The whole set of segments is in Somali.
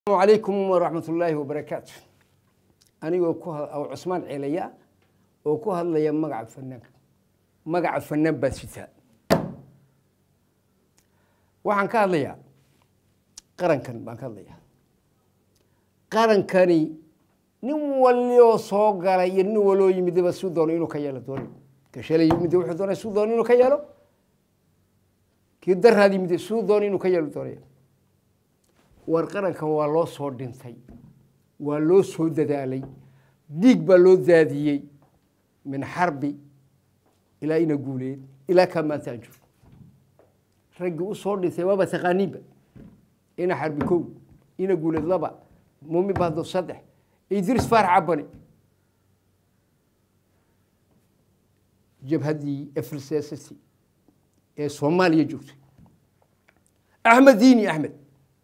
asalaamu calaykum waraxmat ullaahi wabarakaatu anigoo ku aw cusmaan ceelaya oo ku hadlaya magaca fanaanka magaca fanaan baan sitaa waxaan ka hadlayaa qarankan baan ka hadlayaa qarankani nin walioo soo galay iyo nin waloo yimidaba suu doono inuu ka yeelo dooni ka shalay yimid wuxuu doonay suu doono inuu ka yeelo kii daraad yimid suu doono inuu ka yeelo doonaya war qarankan waa loo soo dhintay waa loo soo dadaalay dhiig baa loo daadiyey min xarbi ilaa ina guuleed ilaa kaa maanta aan joogo raggii u soo dhintay waaba taqaaniinba ina xarbi kow ina guuleed laba mumi bahdo saddex idris faarax cabani jabhaddii efrsesasi ee soomaaliya joogtay axmed diini axmed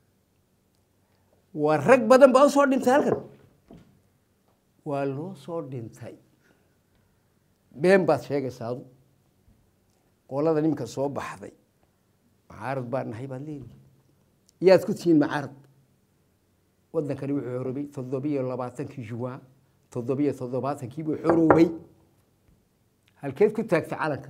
waa rag badan baa u soo dhintay halkan waa loo soo dhintay been baad sheegaysaa adu qolada niminka soo baxday macaarad baa nahay baad leedahay yaad ku tihiin macaarad waddankani wuxuu xoroobay toddobiyo labaatankii juwaan toddobiyo toddobaatankii buu xoroobay halkeed ku taagtay calanka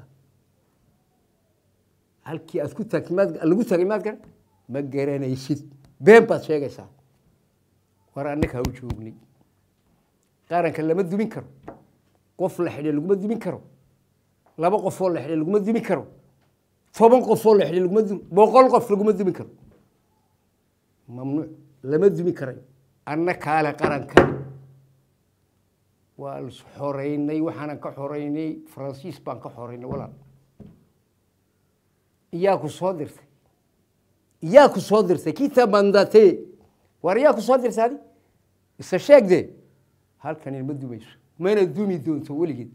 halkii aad ku taagtay maad lagu taagay maad garan ma garanaysid been baad sheegaysaa war annaga ha u joognay qaranka lama dumin karo qof la xidhay laguma dumin karo laba qofoo la xidhay laguma dumin karo toban qofoo la xidhay laguma dumi boqol qof laguma dumin karo mamnuuc lama dumi karayo anna kaale qarankan waa is xoreynay waxaanan ka xoreynay faransiis baan ka xoreynay walaal iyaa ku soo dirtay iyaa ku soo dirtay kita mandate war iyaa ku soo dirtay adi isa sheegdee halkani ma dumayso mana dumi doonto weligeed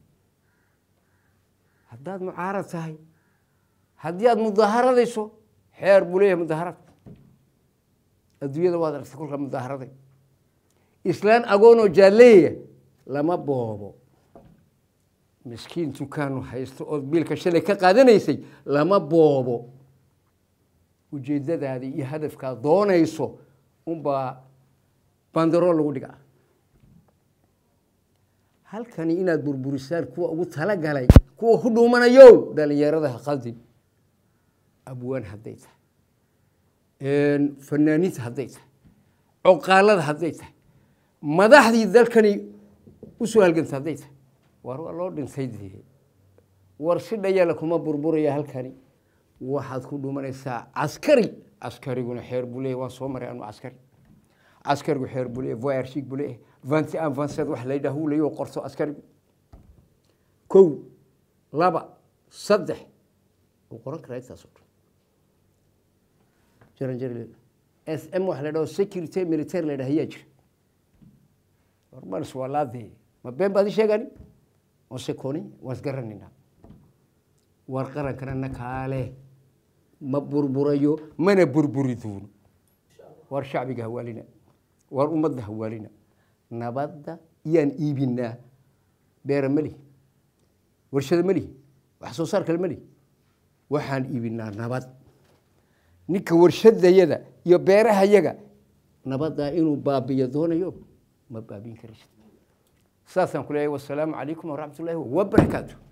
haddaad mucaarad tahay haddii aad mudaaharadayso xeer buu leeyahay mudaharad adduunyada waad aragtay kolka mudaaharaday islaan agoonoo jaalleeya lama boobo miskiin dukaanu haysto ood biilka shalay ka qaadanaysay lama boobo ujeeddadaadii iyo hadafkaad doonayso unbaa bandarool lagu dhigaa halkani inaad burburisaan kuwa ugu talagalay kuwa ku dhuumanayo dhalinyarada ha qaldin abwaan hadday tahay fanaaniinta hadday tahay coqaalada hadday tahay madaxdii dalkani usoo halganta hadday tahay war waa loo dhintay dee war si dhayala kuma burburaya halkani waxaad ku dhumanaysaa caskari caskariguna xeer buu leeyahy waan soo maray anu caskari caskarigu xeer buu leeyahy voyarshig buu leeyahay vanti an vansed wax la yidhaah uu leeyahy oo qorto askarigu kow laba saddex wuu qoran karaa intaas oo dhan jaran jari s m wax la yidhaho security military la yidhaha ayaa jira hormaris waa laadee ma been baad i sheegani waan sekoni waan isgaranaynaa war qarankana na kaale ma burburayo mana burburi doono war shacbiga hawaalina war ummadda hawaalina nabadda yaan iibinaa beera melihi warshada melihi wax soo saar kale melihi waxaan iibinaa nabad ninka warshadayada iyo beerahayaga nabaddaa inuu baabiyo doonayo ma baabin karaysid saasaan ku leeyahay wasalaamu calaykum waraxmat ullaahi wabarakaatu